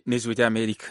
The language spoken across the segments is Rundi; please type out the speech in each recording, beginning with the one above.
n'ijwi ry'amerika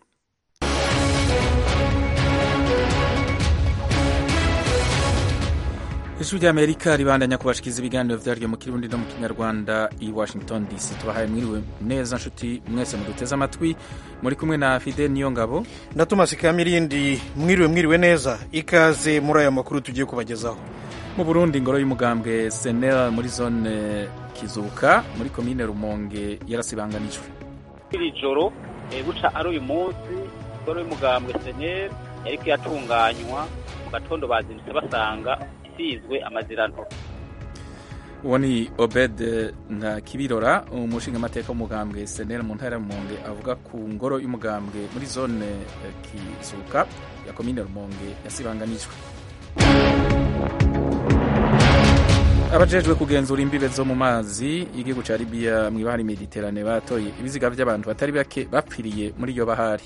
ijwi ry'amerika ribandanya kubashikiza ibiganiro vyaryo mu kirundi no mu kinyarwanda i washington dc tubahaye mwiriwe neza nshuti mwese muduteze amatwi muri kumwe na fide niyo ngabo na tomasi kamirindi mwiriwe mwiriwe neza ikaze muri aya makuru tugiye kubagezaho mu burundi ingoro y'umugambwe senel muri zone kizuka muri komine rumonge yarasibanganijwe iri joro buca ari uyu munsi ingoro y'umugambwe senel yariko yatunganywa mu gatondo bazindutse basanga isizwe amaziranto uwo ni obed nka kibirora umushingamateka w'umugambwe senel mu ntara ya rumonge avuga ku ngoro y'umugambwe muri zone kizuka ya komine rumonge yasibanganijwe abajejwe kugenzura imbibe zo mu mazi igihugu ca libiya mw'ibahari mediterane batoye ibiziga vy'abantu batari bake bapfiriye muri iyo bahari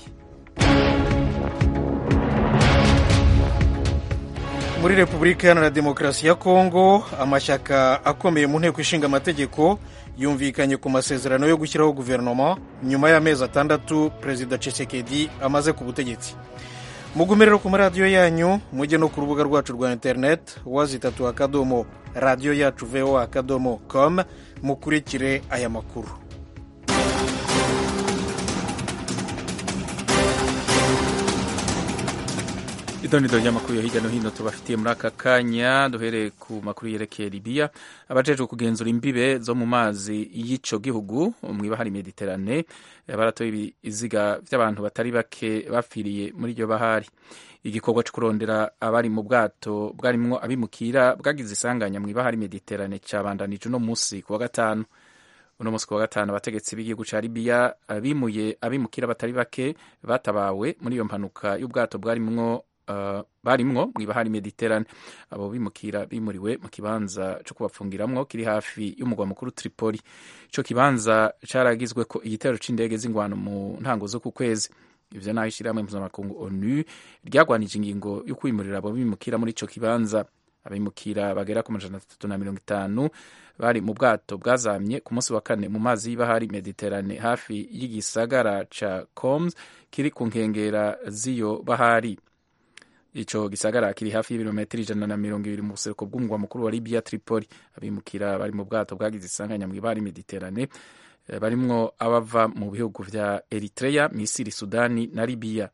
muri repubulika iharanira demokarasi ya kongo amashyaka akomeye mu nteko ishinga amategeko yumvikanye ku masezerano yo gushyiraho guverinoma nyuma y'amezi atandatu perezida Tshisekedi amaze ku butegetsi mugume rero ku maradiyo yanyu mujye no ku rubuga rwacu rwa interineti wazitatu akadomo radiyo yacu voa akadomo com mukurikire aya makuru idonido ry'amakuru yo hirya no hino tubafitiye muri aka kanya duhereye ku makuru yerekeye libiya abajejwe kugenzura imbibe zo mu mazi y'ico gihugu mw'ibahari mediterane baratoye ibiziga vy'abantu batari bake bapfiriye muri iryo bahari igikorwa co kurondera abari mu bwato bwarimwo abimukira bwagize isanganya mw'ibahari mediterane cabandanije uno musi ku wa gatanu uno musi ku wa gatanu abategetsi b'igihugu ca libiya bimuye abimukira batari bake batabawe muri iyo mpanuka y'ubwato bwarimwo Uh, barimwo mw'ibahari mediterane abo bimukira bimuriwe mu kibanza co kubapfungiramwo kiri hafi y'umugwa mukuru tripoli ico kibanza caragizwe ko igitero c'indege z'ingwano mu ntango zo ku kwezi ivyo naho ishirahamwe mpuzamakungu onu ryagwanije ingingo yo kwimurira abo bimukira muri ico kibanza abimukira bagera ku majana atatu na mirongo itanu bari mu bwato bwazamye ku munsi wa kane mu mazi y'ibahari mediterane hafi y'igisagara ca coms kiri ku nkengera z'iyo bahari ico gisagara kiri hafi y'ibirometero ijana na mirongo ibiri mu buseruko bw'umugwa mukuru wa Libya Tripoli abimukira bari mu bwato bwagize isanganya mw'ibari Mediterane barimwo abava mu bihugu vya Eritrea Misiri Sudani na Libya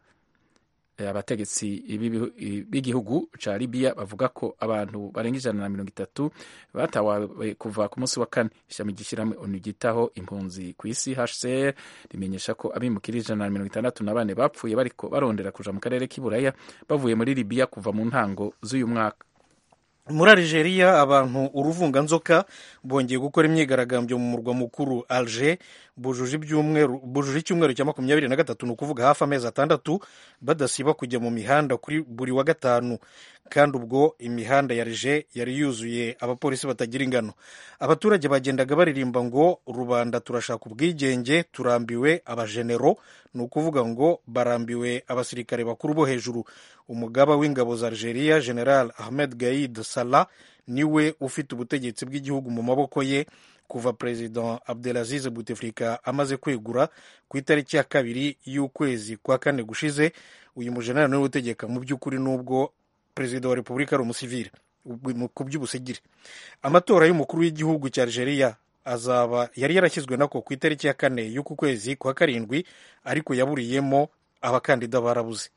abategetsi b'igihugu ca Libya bavuga ko abantu barenga ijana na mirongo itatu batawawe kuva ku munsi wa kane ishami ry'ishyirahamwe onu ryitaho impunzi ku isi HCR rimenyesha ko abimukira ijana na mirongo itandatu na bane bapfuye bariko barondera kuja mu karere k'iburaya bavuye muri Libya kuva mu ntango z'uyu mwaka muri Algeria abantu uruvunganzoka bongeye gukora imyigaragambyo mu murwa mukuru Alger bujuje icyumweru cya makumyabiri na gatatu ni ukuvuga hafi amezi atandatu badasiba kujya mu mihanda kuri buri wa gatanu kandi ubwo imihanda ya Alger yari yuzuye abapolisi batagira ingano abaturage bagendaga baririmba ngo rubanda turashaka ubwigenge turambiwe abajenero ni ukuvuga ngo barambiwe abasirikare bakuru bo hejuru umugaba w'ingabo za Algeria General Ahmed Gaid Salah niwe ufite ubutegetsi bw'igihugu mu maboko ye kuva perezida Abdelaziz Bouteflika amaze kwegura ku itariki ya kabiri y'ukwezi kwa kane gushize uyu mujenerali niwe utegeka mu by'ukuri n'ubwo perezida wa repubulika ari umusivile ku by'ubusigire amatora y'umukuru w'igihugu cya Algeria azaba yari yarashyizwe nako ku itariki ya kane y'uku kwezi kwa karindwi ariko yaburiyemo abakandida barabuze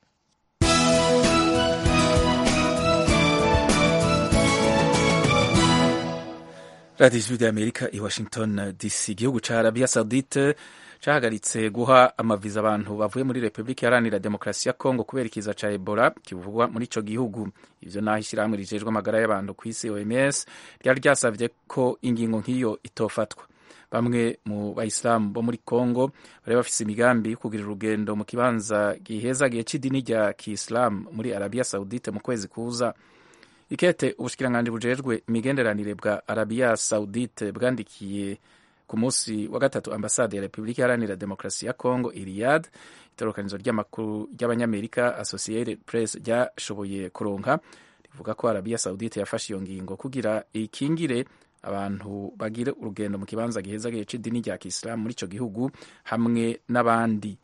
radiyo ijwi ry'amerika i washington dc igihugu ca arabiya saudite cahagaritse guha amaviza abantu bavuye muri repubulika iharanira demokarasi ya kongo kubera ikiza ca ebola kivugwa muri ico gihugu ivyo naho ishyirahamwe rijejwe amagara y'abantu ku isi oms ryari ryasavye ko ingingo nk'iyo itofatwa bamwe mu bayisilamu bo muri kongo bari bafise imigambi yo kugira urugendo mu kibanza gihezagiye c'idini rya kiisilamu muri arabiya saudite mu kwezi kuza ikete ubushikiranganji bujejwe imigenderanire bwa arabiya saudite bwandikiye ku munsi wa gatatu ambasade ya repubulika iharanira demokarasi ya congo iriyad itorokanizo ry'amakuru ry'abanyamerika associated press ryashoboye kuronka rivuga ko arabiya saudite yafashe iyo ngingo kugira ikingire abantu bagira urugendo mu kibanza gihezagiye c'idini rya kisilamu muri ico gihugu hamwe n'abandi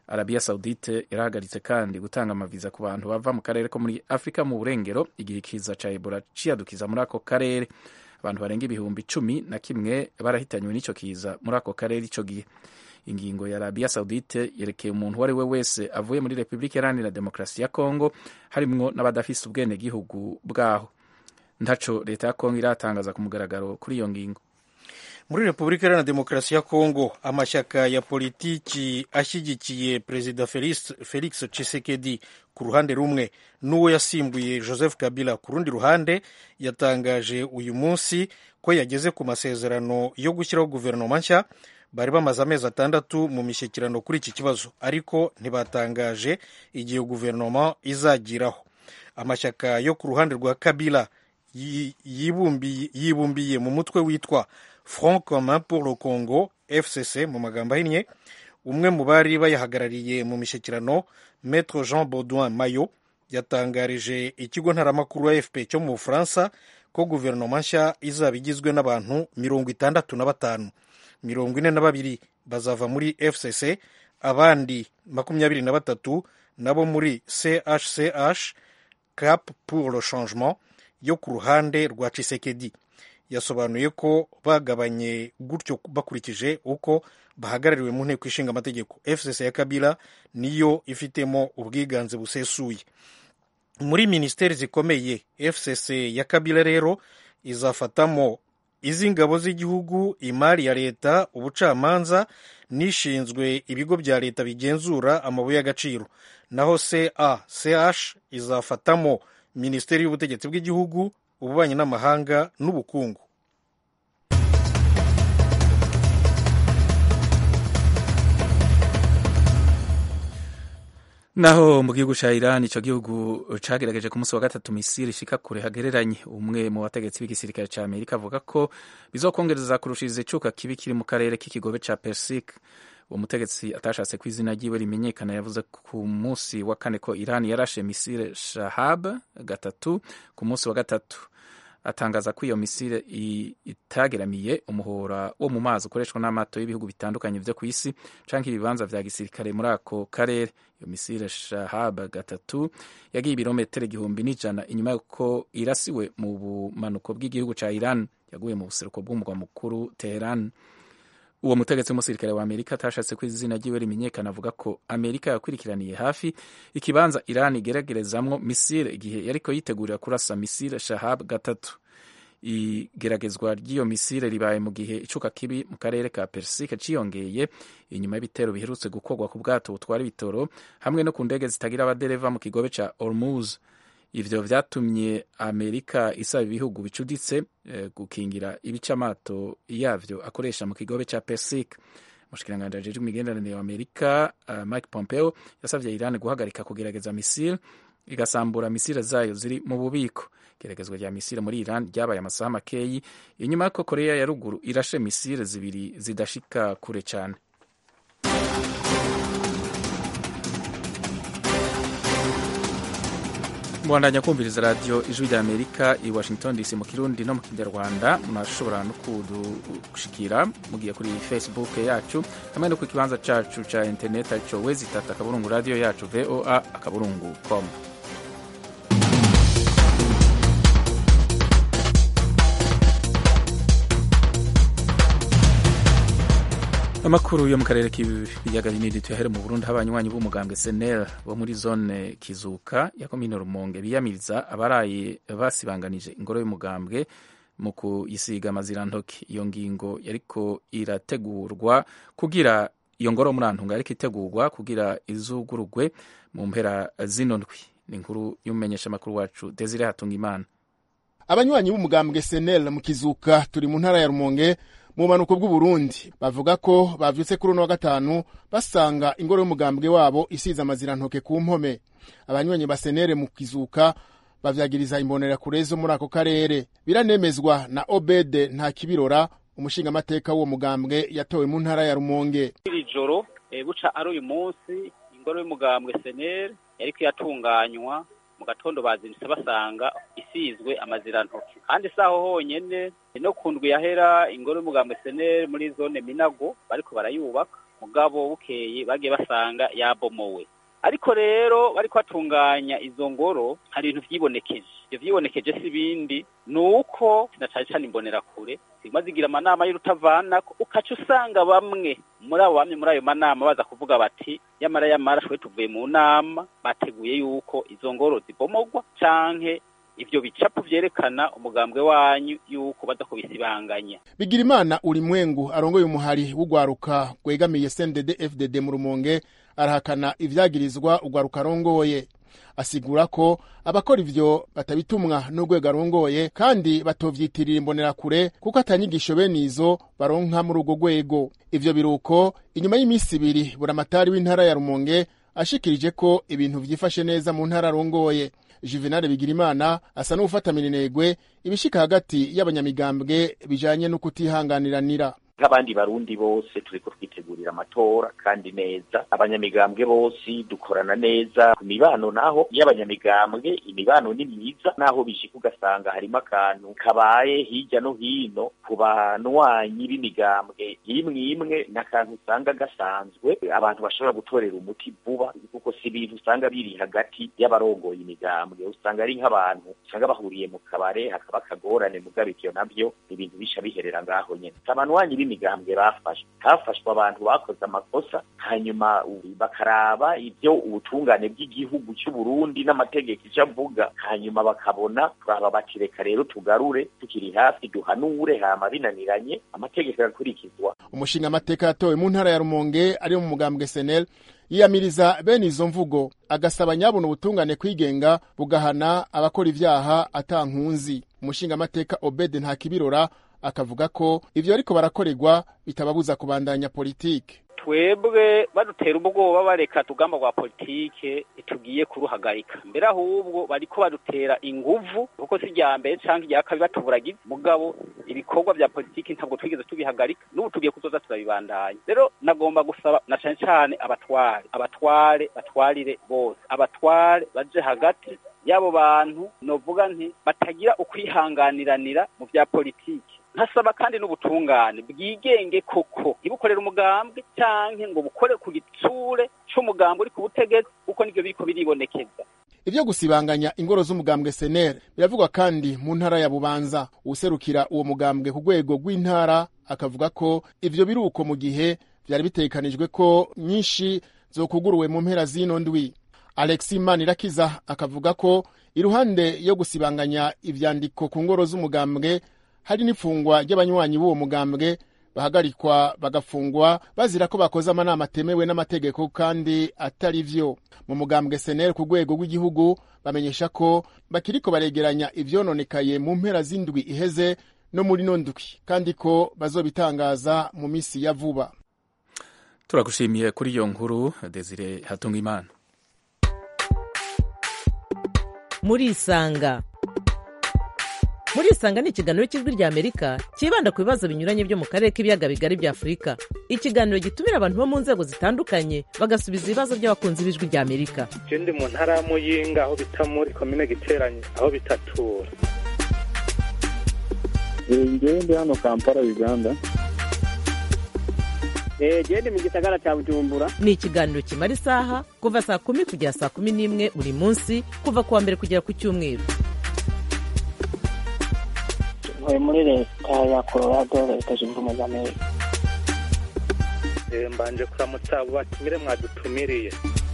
arabiya saudite yarahagaritse kandi gutanga amaviza ku bantu bava mu karere ko muri afurika mu burengero igihe ikiza ca ebola ciyadukiza muri ako karere abantu barenga ibihumbi cumi na kimwe barahitanywe n'ico kiza muri ako karere ico gihe ingingo ya arabiya saudite yerekeye umuntu uwo ari we wese avuye muri repubulika iharanira demokarasi ya kongo harimwo n'abadafise ubwenegihugu bwaho ntaco leta ya kongo iratangaza ku mugaragaro kuri iyo ngingo muri repubulika iharanira demokarasi ya kongo amashyaka ya politiki ashyigikiye perezida felix, felix chisekedi ku ruhande rumwe n'uwo yasimbuye joseph kabila ku rundi ruhande yatangaje uyu munsi ko yageze ku masezerano yo gushyiraho guverinoma nshya bari bamaze amezi atandatu mu mishyikirano kuri iki kibazo ariko ntibatangaje igihe guverinoma izagiraho amashyaka yo ku ruhande rwa kabila yibumbiye mu mutwe witwa front commun pour le congo fcc mu magambo ahinnye umwe mu bari bayahagarariye mu mishyikirano maître jean baudouin mayo yatangarije ikigo ntaramakuru afp cyo mu bufaransa ko guverinoma nshya izaba igizwe n'abantu mirongo itandatu na batanu mirongo ine na babiri bazava muri fcc abandi makumyabiri na batatu nabo muri chch cap pour le changement yo ku ruhande rwa cisekedi yasobanuye ko bagabanye gutyo bakurikije uko bahagarariwe mu nteko ishinga amategeko fcc ya kabila niyo ifitemo ubwiganze busesuye muri minisiteri zikomeye fcc ya kabila rero izafatamo iz'ingabo z'igihugu imari ya leta ubucamanza n'ishinzwe ibigo bya leta bigenzura amabuye y'agaciro naho ca ch izafatamo minisiteri y'ubutegetsi bw'igihugu ububanyi n'amahanga n'ubukungu naho mu gihugu ca Iran ico gihugu cagerageje ku munsi wa gatatu misiri ishika kure hagereranye umwe mu bategetsi b'igisirikare ca Amerika avuga ko bizokongereza kurushiriza icuka kibi kiri mu karere k'ikigobe ca Persic uwo mutegetsi atashatse ko izina ryiwe rimenyekana yavuze ku munsi wa kane ko Iran yarashe misile Shahab gatatu ku munsi wa gatatu atangaza ko iyo misile itageramiye umuhora wo mu mazi ukoreshwa n'amato y'ibihugu bitandukanye vyo ku isi canke ibibanza vya gisirikare muri ako karere iyo misile Shahab gatatu yagiye ibirometero igihumbi n'ijana inyuma y'uko irasiwe mu bumanuko bw'igihugu ca Iran yaguye mu buseruko bw'umurwa mukuru Teheran uwo mutegetsi w'umusirikare wa amerika atashatse ko izina ryiwe rimenyekana avuga ko amerika yakurikiraniye hafi ikibanza iran igeragerezamwo misile igihe yariko yitegurira kurasa misile shahab gatatu igeragezwa ry'iyo misile ribaye mu gihe icuka kibi mu karere ka persike ciyongeye inyuma y'ibitero biherutse gukorwa ku bwato butwara ibitoro hamwe no ku ndege zitagira abadereva mu kigobe ca ormuz ivyo vyatumye amerika isaba ibihugu bicuditse eh, gukingira ibice amato yavyo akoresha mu kigobe ca persic umushikiranganji ajejwe imigenderanire wa amerika uh, mike pompeo yasavye iran guhagarika kugerageza misile igasambura misile zayo ziri mu bubiko igeragezwa rya misile muri iran ryabaye amasaha makeyi inyuma y'uko korea ya ruguru irashe misile zibiri zidashika kure cane mwandanya kumviriza radiyo ijwi rya amerika i washington dc mu kirundi no mu kinyarwanda murashobora no kudushikira mugiye kuri facebook yacu hamwe no ku kibanza cacu ca interineti arico wezi itatu akaburungu radiyo yacu voa akaburungu com amakuru yo mu karere k'ibiyaga binini tuyahere mu burundi aho abanywanyi b'umugambwe senel bo muri zone kizuka ya komine rumonge biyamiriza abaraye basibanganije ingoro y'umugambwe mu kuyisiga amazirantoki iyo ngingo yariko irategurwa kugira iyo ngoro murantunga yariko itegurwa kugira izugurugwe mu mpera zino ndwi ni inkuru y'umumenyeshamakuru wacu desire hatungimana abanywanyi b'umugambwe senel mu kizuka turi mu ntara ya rumonge mu bumanuko bw'uburundi bavuga ko bavyutse kuri uno wa gatanu basanga ingoro y'umugambwe wabo isize amazirantoke ku mpome abanywanyi ba senere mu kizuka bavyagiriza imbonerakure zo muri ako karere biranemezwa na obede nta kibirora umushingamateka w'uwo mugambwe yatowe mu ntara ya rumonge iri joro buca ari uyu munsi ingoro y'umugambwe senere yariko iratunganywa mu gatondo bazindutse basanga isizwe amazirantoki kandi si aho honyene no ku ndwi yahera ingoro y'umugambwe seneri muri zone minago bariko barayubaka mugabo bukeye bagiye basanga yabomowe ariko rero bariko batunganya izo ngoro hari ibintu vyibonekeje ivyo vyibonekeje si ibindi ni uko na cane cane imbonerakure ziguma zigira amanama y'urutavanako ukaca usanga bamwe muri abo bamwe muri ayo manama baza kuvuga bati yamara yamara shwe tuvuye mu nama bateguye yuko izo ngoro zibomogwa canke ivyo bicapo vyerekana umugambwe wanyu yuko baza kubisibanganya bigirimana uri mwengu arongoye umuhari w'ugwaruka gwegamiye CNDD FDD mu rumonge arahakana ivyagirizwa ugwaruka arongoye asigura ko abakora ivyo batabitumwa n'urwego arongoye kandi batovyitirira imbonerakure kuko atanyigisho bene izo baronka muri urwo rwego ivyo biruko inyuma y'iminsi ibiri buramatari w'intara ya rumonge ashikirije ko ibintu vyifashe neza mu ntara arongoye juvenal bigirimana asa n'ufata minenegwe ibishika hagati y'abanyamigambwe bijanye no kutihanganiranira nk'abandi barundi bose turiko twitegurira amatora kandi neza abanyamigambwe bose dukorana neza ku mibano naho y'abanyamigambwe imibano ni myiza naho bishika ugasanga harimo akantu kabaye hirya no hino ku banwanyi b'imigambwe imwe imwe n'akantu usanga gasanzwe abantu bashobora gutorera umuti vuba kuko si ibintu usanga biri hagati y'abarongoye imigambwe usanga ari nk'abantu usanga bahuriye mu kabare hakaba akagorane mugabo ivyo navyo ibintu bisha biherera ngaho nyene abanwanyi b'imigambwe bafashwe hafashwe abantu bakoze amakosa hanyuma bakaraba ivyo ubutungane bw'igihugu cy'u Burundi n'amategeko icyo avuga hanyuma bakabona turaba bati reka rero tugarure tukiri hafi duhanure hama binaniranye amategeko agakurikizwa umushinga amateka yatowe mu ntara ya rumonge ari mu mugambwe senel yiyamiriza bene izo mvugo agasaba nyabona ubutungane kwigenga bugahana abakora ivyaha atankunzi umushinga amateka obede ntakibirora akavuga ko ivyo ariko barakorerwa bitababuza kubandanya politike twebwe badutera ubwoba bareka tugamba rwa politike tugiye kuruhagarika mbere ahubwo bariko badutera inguvu kuko si irya mbere canke irya kabiri batuburagiza mugabo ibikorwa vya politike ntabwo twigeze tubihagarika n'ubu tugiye kuzoza turabibandanya rero nagomba gusaba na cane cane abatware abatware batwarire bose abatware baje hagati y'abo bantu novuga nti batagira ukwihanganiranira mu vya politike nkasaba kandi n'ubutungane bwigenge koko ntibukorere umugambwe canke ngo bukore ku gitsure c'umugambwe uri ku butegetsi kuko nivyo biriko biribonekeza ivyo gusibanganya ingoro z'umugambwe senere biravugwa kandi mu ntara ya bubanza uwuserukira uwo mugambwe ku rwego rw'intara akavuga ko ivyo biruko mu gihe vyari bitegekanijwe ko nyinshi zokuguruwe mu mpera z'ino ndwi alexi manirakiza akavuga ko iruhande yo gusibanganya ivyandiko ku ngoro z'umugambwe hari n'ifungwa ry'abanywanyi b'uwo mugambwe bahagarikwa bagafungwa bazira ko bakoze amanama atemewe n'amategeko kandi atari vyo mu mugambwe seneri ku rwego rw'igihugu bamenyesha ko bakiriko baregeranya ivyononekaye mu mpera z'indwi iheze no muri no ndwi kandi ko bazobitangaza mu misi ya vuba turagushimiye kuri iyo nkuru desire hatunga imana murisanga murisanga ni ikiganiro cy'ijwi rya amerika cyibanda ku bibazo binyuranye byo mu karere k'ibiyaga bigari bya afurika ikiganiro gitumira abantu bo mu nzego zitandukanye bagasubiza ibibazo by'abakunzi b'ijwi rya amerika je ndi mu ntara ya muyinga aho bita muri komine giteranye aho bitatura ngewe ndi hano kampala uganda gende mu gisagara cya bujumbura ni ikiganiro kimara isaha kuva saa kumi kugera saa kumi n'imwe buri munsi kuva ku wa mbere kugera ku cyumweru ntuye muri leta ya colorado leta zunze ubumwe za amerika mbanje kuramutsa abo batumire mwadutumiriye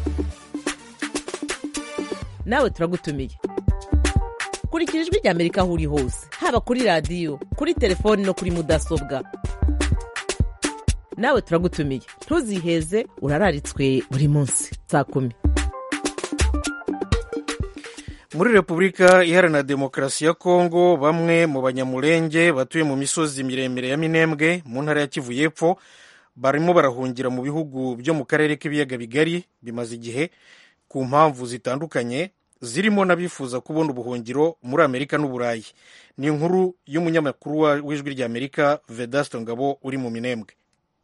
nawe turagutumiye kurikira ijwi rya amerika aho uri hose haba kuri radiyo kuri telefoni no kuri mudasobwa nawe turagutumiye ntuziheze urararitswe buri munsi saa kumi muri repubulika iharanira demokarasi ya kongo bamwe mu banyamurenge batuye mu misozi miremire ya minembwe mu ntara ya kivu y'epfo barimo barahungira mu bihugu byo mu karere k'ibiyaga bigari bimaze igihe ku mpamvu zitandukanye zirimo n'abifuza kubona ubuhungiro muri amerika n'uburayi ni inkuru y'umunyamakuru w'ijwi rya amerika vedasto ngabo uri mu minembwe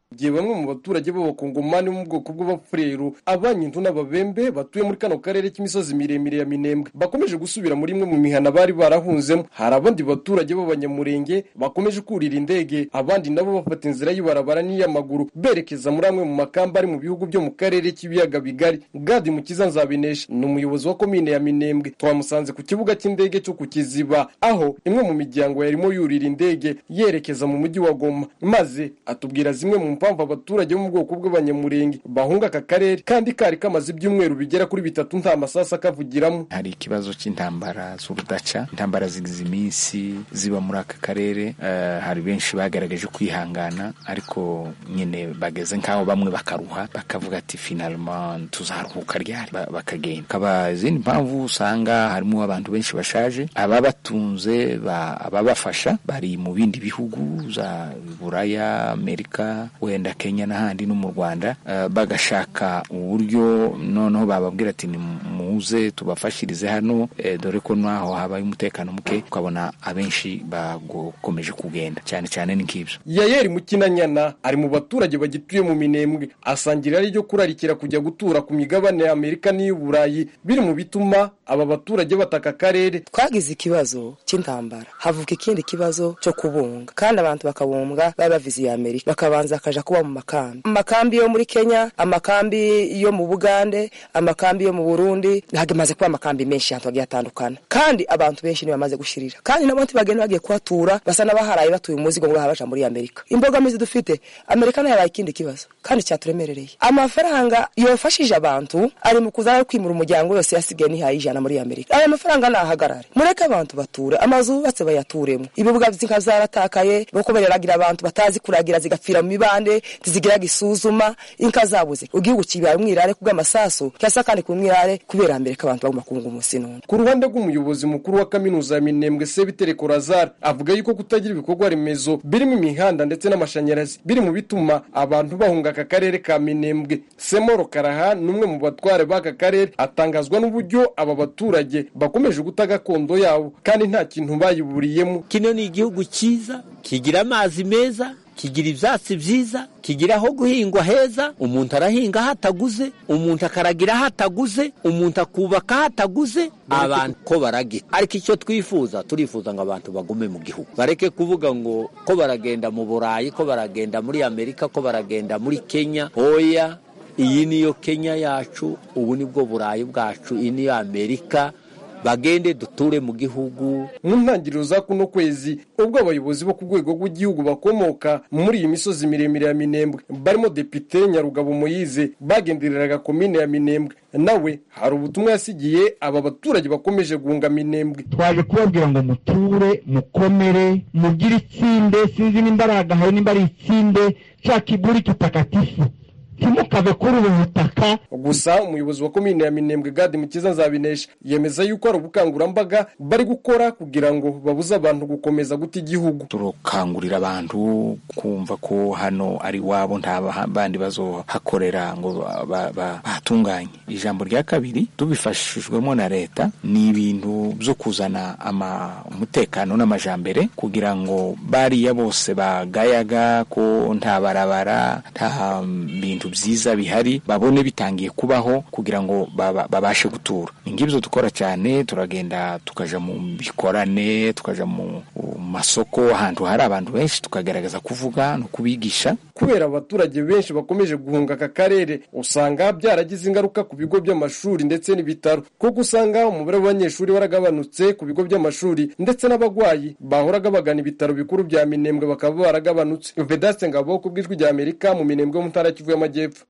igihe bamwe mu baturage b'abakongomani bo mu bwoko bw'abafurero abanyintu n'ababembe batuye muri kano karere k'imisozi miremire ya minembwe bakomeje gusubira muri imwe mu mihana bari barahunzemo hari abandi baturage b'abanyamurenge bakomeje kurira indege abandi nabo bafata inzira y'ibarabara n'iy'amaguru berekeza muri amwe mu makamba ari mu bihugu byo mu karere k'ibiyaga bigari gadi mukiza nzabinesha ni umuyobozi wa komine ya minembwe twamusanze ku kibuga cy'indege cyo ku kiziba aho imwe mu miryango yarimo yurira indege yerekeza mu mujyi wa goma maze atubwira zimwe mu mpamvu abaturage bo mu bwoko bw'abanyamurenge bahunga aka karere kandi kari kamaze ibyumweru bigera kuri bitatu nta masasu akavugiramo hari ikibazo cy'intambara z'urudaca intambara zigize iminsi ziba muri aka karere uh, hari benshi bagaragaje kwihangana ariko nyine bageze nk'aho bamwe bakaruha bakavuga ati finalement tuzaruhuka ryari bakagenda kaba izindi mpamvu usanga harimo abantu benshi bashaje ababatunze ababafasha bari mu bindi bihugu za buraya amerika wenda kenya n'ahandi no mu rwanda uh, bagashaka uburyo noneho bababwira ati muze tubafashirize hano eh, dore ko naho habaye umutekano muke ukabona abenshi bakomeje kugenda cyane cyane ni nk'ibyo yayeri mukinanyana ari mu baturage bagituye mu minembwe asangira ari ryo kurarikira kujya gutura ku migabane ya amerika n'iy'uburayi biri mu bituma aba baturage bataka akarere twagize ikibazo cy'intambara havuka ikindi kibazo cyo kubunga kandi abantu bakabumbwa baba baviziye amerika bakabanza bakaja kuba mu makambi amakambi yo muri kenya amakambi yo mu bugande amakambi yo mu burundi hagamaze kuba amakambi menshi ahantu hagiye hatandukana kandi abantu benshi ntibamaze gushirira kandi nabo ntibagenda bagiye kuhatura basa n'abaharaye batuye umuzigo ngo bahabaja muri amerika imbogamizi dufite amerika nayo yabaye ikindi kibazo kandi cyaturemerereye amafaranga yofashije abantu ari mu kuza kwimura umuryango yose yasigaye nihaye ijana muri amerika aya mafaranga nahagarare mureke abantu bature amazu bubatse bayaturemo ibibuga by'inka zaratakaye nuko bareragira abantu batazi kuragira zigapfira mu mibande ntizigiraga isuzuma inka zabuze igihugu kibaye umwirare kubw'amasasu cyasa kandi ku mwirare kubera amerika abantu bagomba kubunga umunsi none ku ruhande rw'umuyobozi mukuru wa kaminuza ya minembwe sebiteri korazari avuga yuko kutagira ibikorwa remezo birimo imihanda ndetse n'amashanyarazi biri mu bituma abantu bahunga aka karere ka minembwe semoro karaha ni umwe mu batware b'aka karere atangazwa n'uburyo aba baturage bakomeje guta gakondo yabo kandi nta kintu bayiburiyemo kino ni igihugu cyiza kigira amazi meza kigira ibyatsi byiza kigira aho guhingwa heza umuntu arahinga aho ataguze umuntu akaragira aho ataguze umuntu akubaka aho ataguze abantu ko baragira ariko icyo twifuza turifuza ngo abantu bagume mu gihugu bareke kuvuga ngo ko baragenda mu burayi ko baragenda muri amerika ko baragenda muri kenya oya iyi niyo kenya yacu ubu nibwo burayi bwacu iyi niyo amerika bagende duture mu gihugu mu ntangiriro za kuno kwezi ubwo abayobozi bo ku rwego rw'igihugu bakomoka muri iyi misozi miremire ya minembwe barimo depite nyarugabo moyize bagendereraga komine ya minembwe nawe hari ubutumwa yasigiye aba baturage bakomeje guhunga minembwe twaje kubabwira ngo muture mukomere mugire itsinde sinzi nimba ari agahayo nimba ari itsinde cya kiguri kitakatifu ntimukave kuri ubu butaka gusa umuyobozi wa komine ya minembwe gadi mukiza nzabinesha yemeza yuko hari ubukangurambaga bari gukora kugira ngo babuze abantu gukomeza guta igihugu turakangurira abantu kumva ko hano ari iwabo nta bandi bazohakorera ngo bahatunganye ijambo rya kabiri tubifashijwemo na leta ni ibintu byo kuzana umutekano n'amajambere kugira ngo bariya bose bagayaga ko nta barabara nta bintu byiza bihari babone bitangiye kubaho kugira ngo babashe gutura ni ngibyo dukora cyane turagenda tukaja mu bikorane tukaja mu masoko ahantu hari abantu benshi tukagaragaza kuvuga no kubigisha kubera abaturage benshi bakomeje guhunga aka karere usanga byaragize ingaruka ku bigo by'amashuri ndetse n'ibitaro kuko usanga umubare w'abanyeshuri waragabanutse ku bigo by'amashuri ndetse n'abagwayi bahoraga bagana ibitaro bikuru bya minembwe bakaba baragabanutse vedaste ngabo ku bw'ijwi rya amerika mu minembwe yo mu ntara kivu y'amajyepfo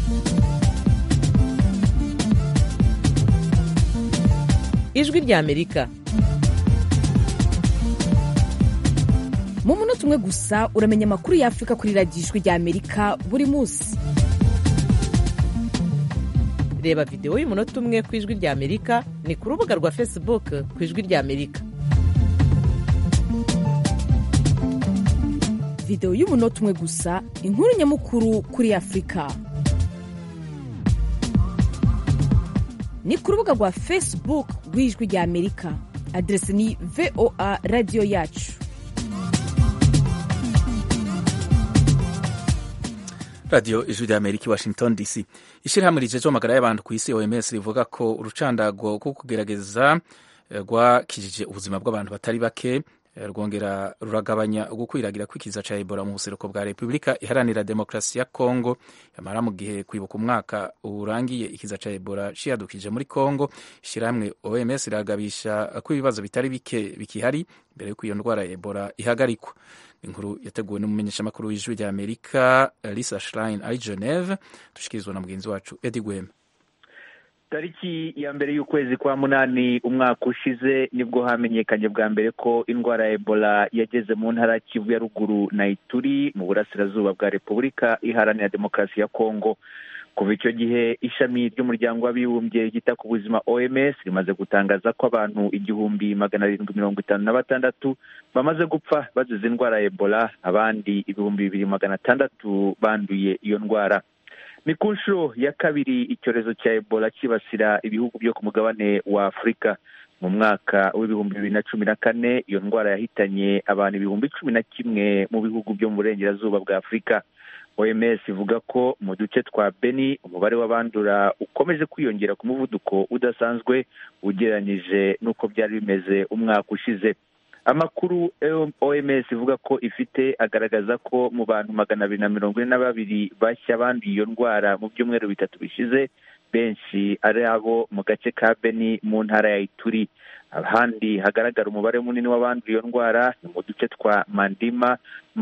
ijwi rya amerika mu munota umwe gusa uramenya amakuru y'afurika kuri radiyo ijwi rya amerika buri munsi reba videwo y'umunota umwe ku ijwi rya amerika ni ku rubuga rwa facebook ku ijwi rya amerika videwo y'umunota umwe gusa inkuru nyamukuru kuri afurika ni ku rubuga rwa facebook rw'ijwi rya amerika aderesi ni voa radiyo yacu radiyo ijwi rya amerika i washington dc ishyirahamwe rijeje amagara y'abantu ku isi oms rivuga ko urucandago rwo kugerageza rwakijije ubuzima bw'abantu batari bake rwongera ruragabanya ugukwiragira kw'ikiza ca ebola mu buseruko bwa repubulika iharanira demokarasi ya kongo yamara mu gihe kwibuka umwaka urangiye ikiza ca ebola ciyadukije muri kongo ishyirahamwe oms riragabisha ko ibibazo bitari bike bikihari mbere y'uko iyo ndwara ya ebola ihagarikwa inkuru yateguwe n'umumenyeshamakuru w'ijwi rya amerika lisa schlein ari geneve dushikirizwa na mugenzi wacu edi gwema tariki ya mbere y'ukwezi kwa munani umwaka ushize nibwo hamenyekanye bwa mbere ko indwara ya ebola yageze mu ntara kivu ya ruguru na ituri mu burasirazuba bwa repubulika iharanira demokarasi ya kongo kuva icyo gihe ishami ry'umuryango w'abibumbye ryita ku buzima oms rimaze gutangaza ko abantu igihumbi magana arindwi mirongo itanu na batandatu bamaze gupfa bazize indwara ya ebola abandi ibihumbi bibiri magana atandatu banduye iyo ndwara ni ku nshuro ya kabiri icyorezo cya ebola cyibasira ibihugu byo ku mugabane wa afurika mu mwaka w'ibihumbi bibiri na cumi na kane iyo ndwara yahitanye abantu ibihumbi cumi na kimwe mu bihugu byo mu burengerazuba bwa afurika oms ivuga ko mu duce twa beni umubare w'abandura ukomeje kwiyongera ku muvuduko udasanzwe ugereranyije n'uko byari bimeze umwaka ushize amakuru oms ivuga ko ifite agaragaza ko mu bantu magana abiri na mirongo ine na babiri bashya banduye iyo ndwara mu byumweru bitatu bishize benshi ari abo mu gace ka beni mu ntara ya ituri ahandi hagaragara umubare munini w'abanduye iyo ndwara ni mu duce twa mandima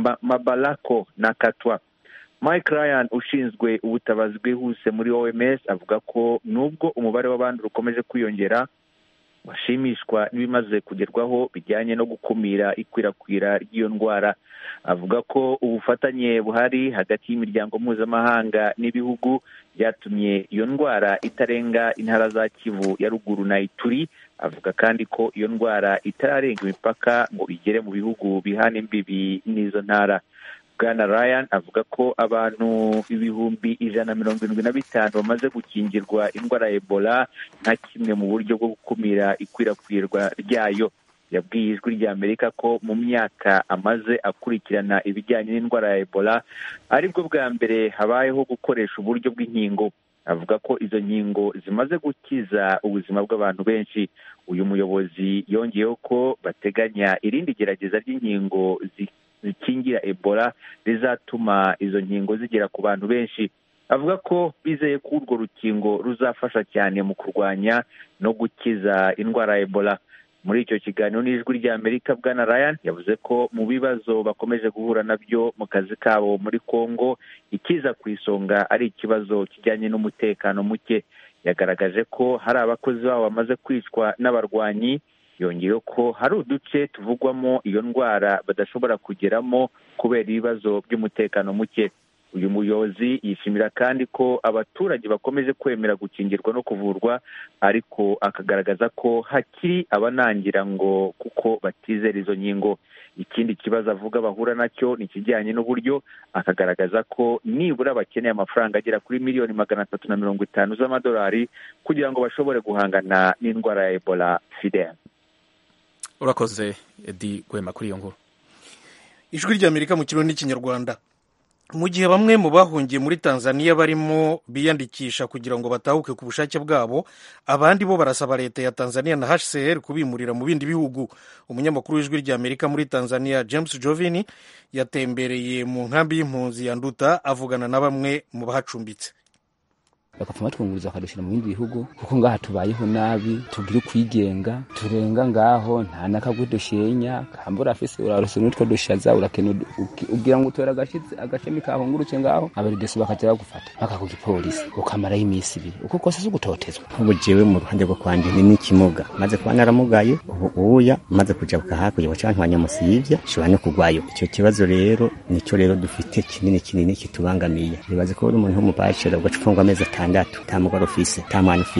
mabalako na katwa mike ryan ushinzwe ubutabazi bwihuse muri oms avuga ko nubwo umubare w'abandi ukomeje kwiyongera bashimishwa n'ibimaze kugerwaho bijyanye no gukumira ikwirakwira ry'iyo ndwara avuga ko ubufatanye buhari hagati y'imiryango mpuzamahanga n'ibihugu byatumye iyo ndwara itarenga intara za kivu ya ruguru na ituri avuga kandi ko iyo ndwara itararenga imipaka ngo igere mu bihugu bihana imbibi n'izo ntara bwana ryan avuga ko abantu ibihumbi ijana na mirongo irindwi na bitanu bamaze gukingirwa indwara ya ebola nka kimwe mu buryo bwo gukumira ikwirakwirwa ryayo yabwiye ijwi rya amerika ko mu myaka amaze akurikirana ibijyanye n'indwara ya ebola aribwo bwa mbere habayeho gukoresha uburyo bw'inkingo avuga ko izo nkingo zimaze gukiza ubuzima bw'abantu benshi uyu muyobozi yongeyeho ko bateganya irindi gerageza ry'inkingo zikingira ebola rizatuma izo nkingo zigera ku bantu benshi avuga ko bizeye ko urwo rukingo ruzafasha cyane mu kurwanya no gukiza indwara ya ebola muri icyo kiganiro n'ijwi rya amerika bwana ryan yavuze ko mu bibazo bakomeje guhura nabyo mu kazi kabo muri congo ikiza ku isonga ari ikibazo kijyanye n'umutekano muke yagaragaje ko hari abakozi babo bamaze kwicwa n'abarwanyi yongeyeho ko hari uduce tuvugwamo iyo ndwara badashobora kugeramo kubera ibibazo by'umutekano muke uyu muyobozi yishimira kandi ko abaturage bakomeje kwemera gukingirwa no kuvurwa ariko akagaragaza ko hakiri abanangira ngo kuko batizera izo nkingo ikindi kibazo avuga bahura nacyo ni ikijyanye n'uburyo akagaragaza ko nibura bakeneye amafaranga agera kuri miliyoni magana atatu na mirongo itanu z'amadolari kugira ngo bashobore guhangana n'indwara ya ebola fidel urakoze edi gwema kuri iyo nkuru ijwi ry'amerika mu kirundi n'ikinyarwanda mu gihe bamwe mu bahungiye muri tanzania barimo biyandikisha kugira ngo batahuke ku bushake bwabo abandi bo barasaba leta ya tanzania na hcr kubimurira mu bindi bihugu umunyamakuru w'ijwi ry'amerika muri tanzania james jovini yatembereye mu nkambi y'impunzi ya nduta avugana na bamwe mu bahacumbitse bakapfa batwunguriza bakadushyira mu bindi bihugu kuko ngaha tubayeho nabi tugira ukwigenga turenga ngaho nta n'akagwe dushenya kambura afise urarose n'utwo dushaza urakena ubwira ngo utora agashami kahungurutse ngaho abaridesi bakaja bagufata baka ku gipolisi ukamarayo iminsi ibiri uko kose si ugutotezwa nk'ubu jewe mu ruhande rwo kwanje ni n'ikimuga maze kuba naramugaye ubu uya maze kujabuka hakurya waca ntwanya musivya shobora no kugwayo ico kibazo rero nico rero dufite kinini kinini kitubangamiye nibaze ko uri umuntu w'umubashira ugaca ufungwa amezi atanu atandatu nta mugore ufise nta mwana ufise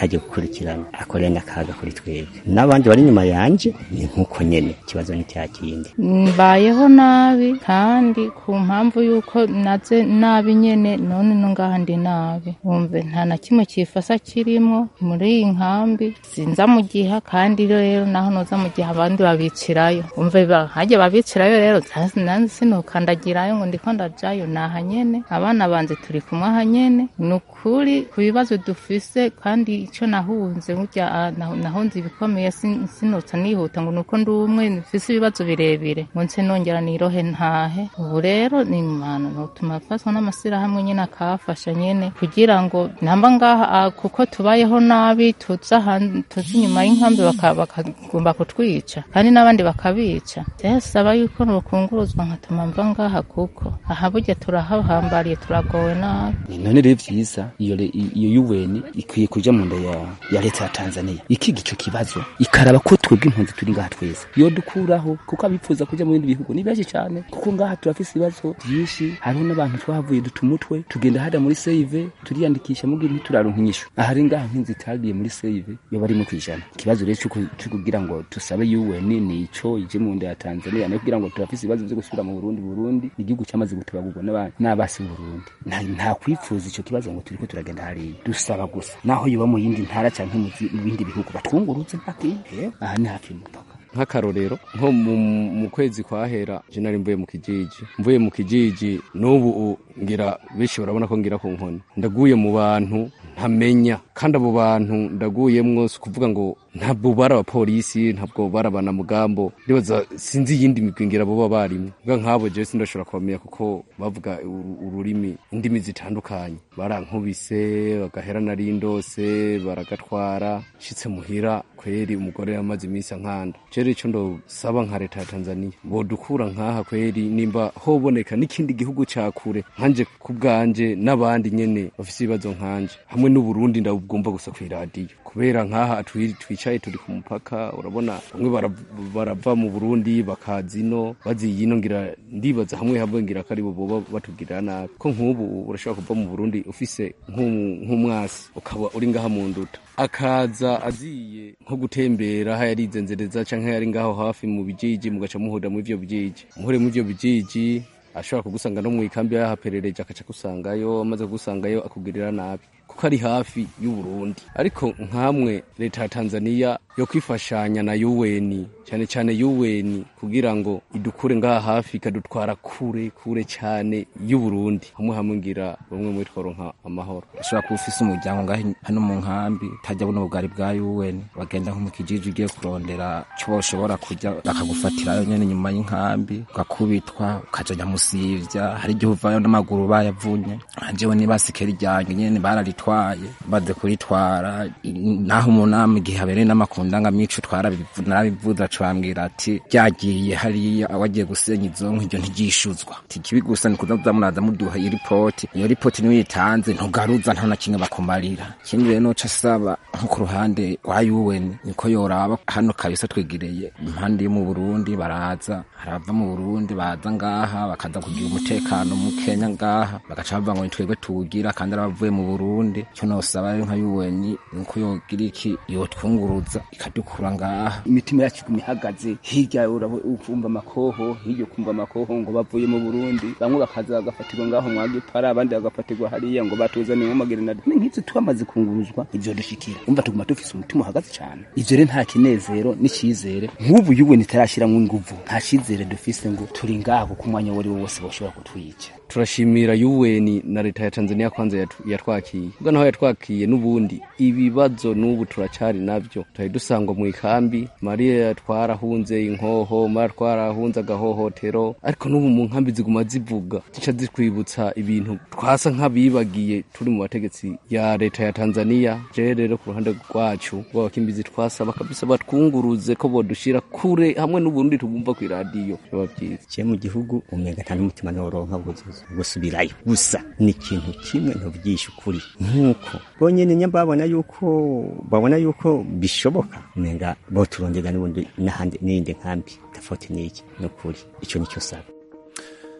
ataje gukurikirana akorera n'akaga kuri twebwe n'abandi bari inyuma yanje ni nk'uko nyene ikibazo ni cya kindi mbayeho nabi kandi ku mpamvu y'uko naze nabi nyene none no ngaha ndi nabi wumve nta na kimwe kifasa kirimo muri iyi nkambi sinza mu giha kandi rero naho noza mu gihe abandi babicirayo umve hajya babicirayo rero nanze sinukandagirayo ngo ndiko ndajayo naha nyene abana banje turi kumwe aha nyene ni ukuri ku bibazo dufise kandi ico nahunze burya nahunze ibikomeye sinotsa nihuta ngo nuko ndi umwe mfise ibibazo birebire ngo nse nongera nirohe ntahe ubu rero ni imana notuma afatwa n'amasirahamwe nyene akafasha nyene kugira ngo namba ngaha kuko tubayeho nabi tuza tuza inyuma y'inkambi bakagomba kutwica kandi n'abandi bakabica saba yuko nokunguruzwa nkatuma mva ngaha kuko aha burya turahahambariye turagowe nabi none rero vyiza iyo iyo yuweni ikwiye kuja mu nda ya, ya leta ya Tanzania ikiga ico kibazo ikaraba ko twebwe impunzi turi ngaha twese yo dukuraho kuko abifuza kuja mu bindi bihugu ni benshi cyane kuko ngaha turafise ibibazo vyinshi hariho n'abantu twahavuye dutumutwe tugenda hada muri save turiyandikisha mu gihe turaronka inyishu ahari ngaha nk'inzi itagiye muri save yo bari mu kwijana ikibazo rero cyuko kugira ngo tusabe UN ni ico ije mu nda ya Tanzania no kugira ngo turafise ibibazo vyo gusubira mu Burundi Burundi igihugu cyamaze gutubagurwa n'abasi Burundi nta kwifuza ico kibazo ngo turiko turagenda hariya dusaba gusa naho yoba mu yindi ntara canke mu bindi bihugu batwunguruze mpakinde aha ni hafi y'umupaka nk'akarorero nko mu kwezi kwahera je nari mvuye mu kijiji mvuye mu kijiji n'ubu ngira benshi barabona ko ngira ku nkoni ndaguye mu bantu ntamenya kandi abo bantu ndaguyemwo si ukuvuga ngo ntabwo bari abapolisi ntabwo bari abanamugambo ndibaza sinzi iyindi migwi ngira boba barimwo bwa nk'abo jewe sindashobora kubamenya kuko bavuga ururimi indimi zitandukanye barankubise bagahera nari ndose baragatwara nshitse muhira kweri umugore yamaze iminsi ankanda rero ico ndosaba nka leta ya Tanzania bodukura nkaha kweri nimba hoboneka n'ikindi gihugu ca kure nkanje ku bwanje n'abandi nyene bafise ibibazo nkanje hamwe n'uburundi ndabugomba gusa kw'iradiyo kubera nkaha twicaye turi ku mupaka urabona bamwe barava mu burundi bakaza ino baziye ino ngira ndibaza hamwe hamwe ngira ko aribo boba batugirira nabi ko nk'ubu urashobora kuva mu burundi ufise nk'umwasi ukaba uri ngaha mu nduta akaza aziye nko gutembera aho yarizenzereza canke yari ngaho hafi mu bijiji mugaca muhurira mu ivyo bijiji muhure mu ivyo bijiji ashobora kugusanga no mu ikambi yahaperereje akaca kusangayo amaze kugusangayo akugirira nabi kuko ari hafi y'uburundi ariko nkamwe leta ya tanzania yo kwifashanya na UN cyane cyane UN kugira ngo idukure ngaha hafi ikadutwara kure kure cyane y'uburundi hamwe hamwe ngira bamwe muri tworonka amahoro ushobora kuba ufise umuryango ngaho hano mu nkambi utajya buno bugari bwa UN bagenda nko mu kijiji ugiye kurondera cyo ushobora kujya bakagufatirayo nyene nyuma y'inkambi ugakubitwa ukaja nyamusivya hari igihe uvayo n'amaguru bayavunye jewe nibasikeri ryanjye nyene bararitwaye baze kuritwara naho umunama igihe habereye n'amakundanga mico narabivuza cambwira ati ryagiye hariya wagiye gusenya izo nkwi iryo ntigishuzwa tikibi gusa ni kuza muraza muduha iyo ripoti iyo ripoti niyo yitanze ntugaruza nta na kimwe bakumarira ikindi rero noca asaba nko ku ruhande rwa UN niko yoraba hano kabisa twegereye impande yo mu Burundi baraza harava mu Burundi baza ngaha bakaza kugira umutekano mu Kenya ngaha bagaca bavuga ngo twebwe tuwugira kandi arabavuye mu Burundi cyo nosaba rero nka UN nuko yogira iki yotwunguruza ikadukura ngaha imitima yacu iguma ihagaze hirya ukumva amakoho hirya ukumva amakoho ngo bavuye mu Burundi bamwe bakaza bagafatirwa ngaho mwagipara abandi bagafatirwa hariya ngo batuzaniye nk'amagerenade ni nk'ivyo twamaze kunguruzwa ivyo dushikira umva tuguma dufise umutima uhagaze cyane ivyo rero nta kinezero n'icizere nk'ubu yuwe nitarashiramwo inguvu nta cizere dufise ngo turi ngaho kuko umwanya wari wose boshobora kutwica turashimira UN na leta ya Tanzania kwanza yatwakiye ubwo naho yatwakiye n'ubundi ibibazo n'ubu turacari navyo tari dusangwa mu ikambi Maria twarahunze inkoho Maria twarahunze agahohotero ariko n'ubu mu nkambi ziguma zivuga zica zitwibutsa ibintu twasa nk'abibagiye turi mu bategetsi ya leta ya Tanzania je rero ku ruhande rwacu rw'abakimbizi twasaba kabisa batwunguruze ko bodushira kure hamwe n'uburundi tugumva ku iradiyo biba byiza je mu gihugu umenga nta n'umutima noronka buzuza gusubirayo gusa ni ikintu kimwe ntubyishe ukuri nk'uko bonyine nyamba babona yuko babona yuko bishoboka umenga boturondera n'ubundi n'ahandi n'iyindi nkambi tofauti n'iki ni ukuri icyo nicyo saba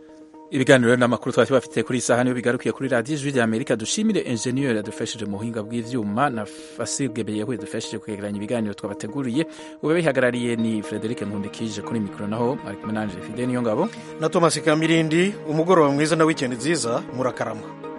ibiganiro n'amakuru twari bafite kuri iyi saha niyo bigarukiye kuri radiyo ijwi rya amerika dushimire enjeniyeri yadufashije mu buhinga bw'ivyuma na fasilgebeye yadufashije kwegeranya ibiganiro twabateguriye ube bihagarariye ni frederic nkundikije kuri mikoro naho ari kumwe nanje fide niyo ngabo na thomas kamirindi umugoroba mwiza na wikendi nziza murakarama